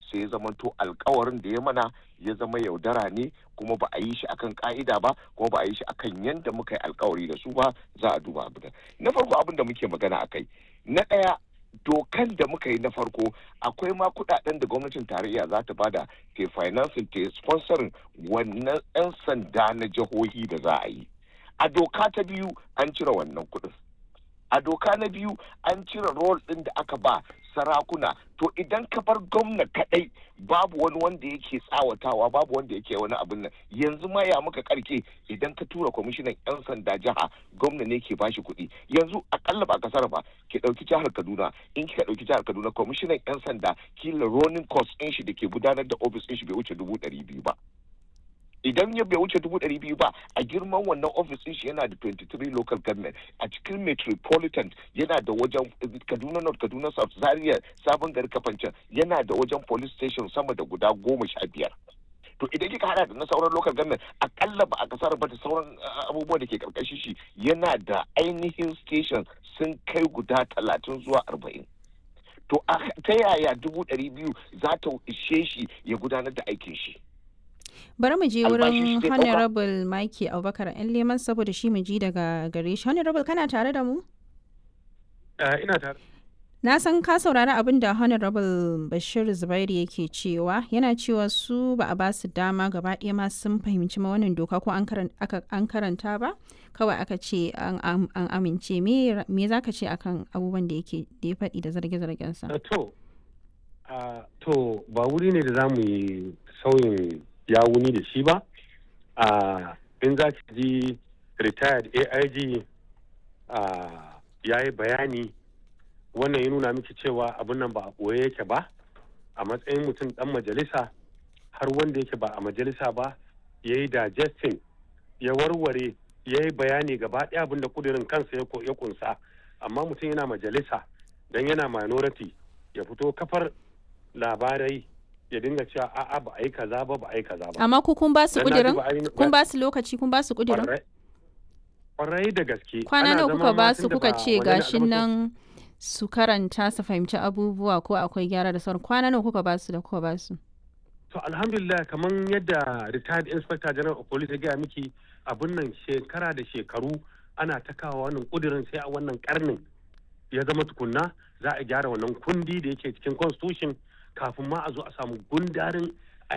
sai ya zama to alkawarin da ya mana ya zama yaudara ne kuma ba a yi shi akan ka'ida ba kuma ba a yi shi akan yadda muka yi alkawari da su ba za a duba abu da na farko abin da muke magana akai na ɗaya dokan da muka yi na farko akwai ma kudaden da gwamnatin tarayya za ta bada ke financing ta sponsorin wannan 'yan sanda na jihohi da za a yi a doka ta biyu an cire wannan kudin a doka na biyu an cire rol ɗin da aka ba sarakuna to idan ka bar gwamna kadai babu wani wanda yake tsawatawa babu wanda yake wani abin nan yanzu ma ya muka karke idan ka tura kwamishinan yan sanda jiha gwamna ne ke bashi kuɗi yanzu akalla ba kasar ba ki ɗauki jihar kaduna in kika ɗauki jihar kaduna kwamishinan yan sanda kila ronin cost ɗin shi da ke gudanar da ofis ɗin shi bai wuce dubu ɗari biyu ba idan ya bai wuce dubu ɗari biyu ba a girman wannan ofis ɗin shi yana da 23 local government a cikin metropolitan yana da wajen kaduna north kaduna south zaria sabon gari kafancan yana da wajen police station sama da guda goma sha biyar to idan kika hada da na sauran local government akalla ba a kasar ba da sauran abubuwa da ke karkashin shi yana da ainihin station sun kai guda talatin zuwa arba'in to ta yaya dubu ɗari biyu za ta ishe shi ya gudanar da aikin shi bari mu je wurin honorable Mike Abubakar yan leman saboda shi mu ji daga gare shi honorable kana tare da mu ina tare na san ka saurari abin da honorable bashir zubairu yake cewa yana cewa su ba a ba su dama gaba ɗaya ma sun fahimci ma wannan doka ko an karanta ba kawai aka ce an amince me za ka ce akan abubuwan da yake da ya faɗi da zarge-zargensa to to ba wuri ne da za mu yi sauyin ya wuni da shi ba in za ki ji retired aig ya yi bayani wannan ya nuna miki cewa abin nan ba a ɓoye yake ba a matsayin mutum ɗan majalisa har wanda yake ba a majalisa ba ya yi digesting ya warware ya yi bayani gaba ɗaya abin da kudirin kansa ya kunsa amma mutum yana majalisa don yana minority ya fito kafar labarai ya dinga cewa a'a ba a yi kaza ba ba a yi kaza ba. Amma ku kun ba su kudirin? Kun ba su lokaci kun ba su kudirin? Kwarai da gaske. Kwana nawa kuka ba su kuka ce gashin nan su karanta su fahimci abubuwa ko akwai gyara da sauran kwana nawa kuka ba su da kuka ba su? To alhamdulillah kamar yadda retired inspector general of police ya gaya miki abun nan shekara da shekaru ana ta kawo wannan kudirin sai a wannan karnin ya zama tukunna za a gyara wannan kundi da yake cikin constitution kafin ma a zo a samu gundarin